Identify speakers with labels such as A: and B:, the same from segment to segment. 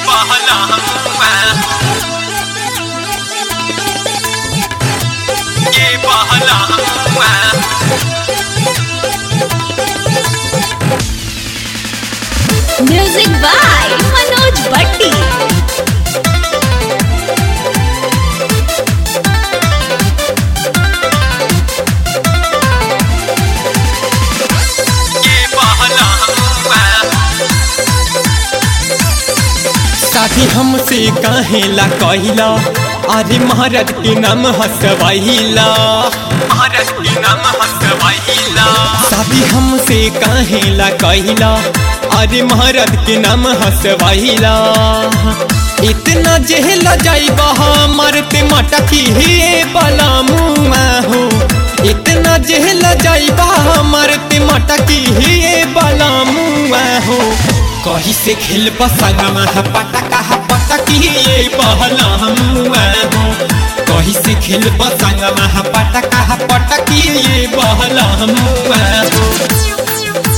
A: बहला ये बहला
B: म्यूजिक बाय मनोज भट्टी
A: ये बहला
C: साथी हमसे कहेला कहिला अरे महाराज के नाम हसवाइला
A: भारत की नाम हसवाइला
C: साथी हमसे कहेला कहिला अरे महाराज के नाम हसवाइला इतना जेहला जाइबा मारते मटकी हे बला मुआ हो इतना जेहला जाइबा मारते मटकी हे बला मुआ हो कही से खेल पसंगमा पटका पटकी ये बहला मुआ हो कही से खेल पसंगमा पटका पटकी ये बहला मुआ हो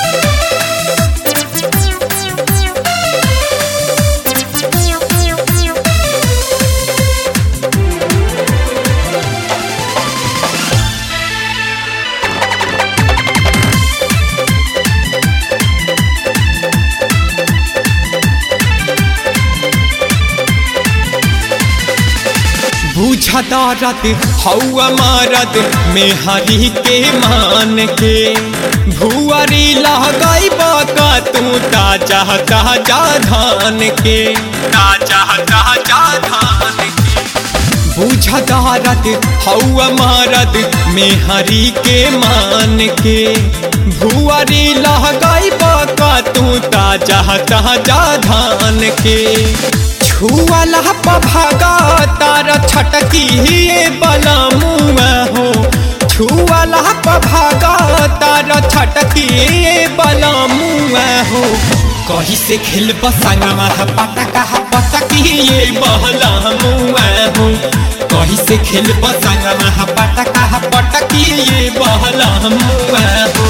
C: बुझदारत हौआ मारत मेहरी के मान के भुअरी लगाई का तू ताजा ताजा धान के
A: ताजा ताजा धान की
C: बुझदारत हौआ मारत मेहरी के मान के भुअरी लगाई का तू ताजा ताजा धान के छुअला पभागा तारा छटकी ये बला मुआ हो छुअला पभागा तारा छटकी ये बला मुआ हो कही से खेल बसंगमा पटका पटकी ये बहला मुआ हो कही से खेल बसंगमा पटका पटकी ये बहला मुआ हो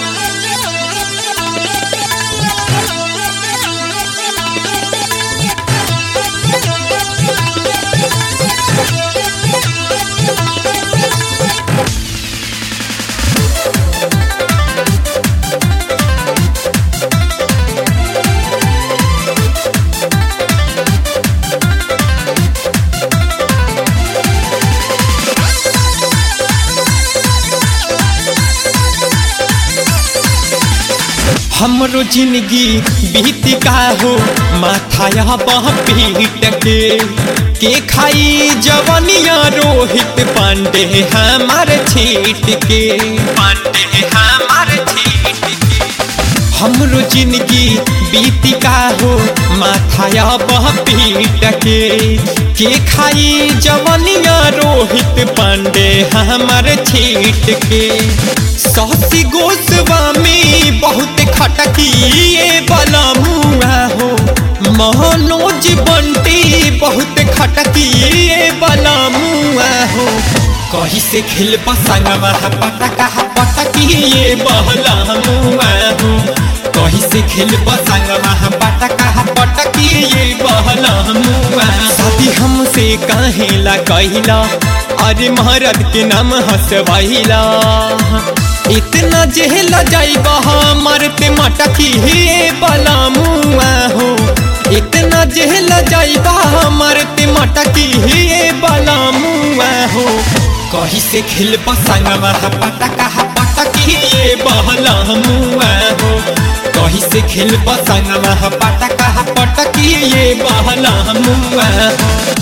C: हमरो जिंदगी बीत का हो माथाया बह पीट के के खाई जवनिया रोहित पांडे हमार छीट के
A: पांडे हमारे ठीक की
C: हमरो जिंदगी बीत का हो माथाया बह पीट के के खाई जवनिया रोहित पांडे हमार छीट के सौसी गोस्वामी बहुत खटकी ये बला मुआ हो मनोज बंटी बहुत खटकी ये बला मुआ हो कही से खेल पसंगमा पटका पटकी ये बहला मुआ हो कही से खेल पसंगमा पटका पटकी ये बहला मुआ साथी हमसे कहेला कहिला अरे महाराज के नाम हसवाइला इतना जेहला जाइबा मारते मटकी हे बला मुआ हो इतना जेहला जाइबा मारते मटकी हे बला मुआ हो कही से खेल पसंगमा पटका पटकी ये बहला मुआ हो कही से खेल पसंगमा पटका पटकी ये बहला मुआ हो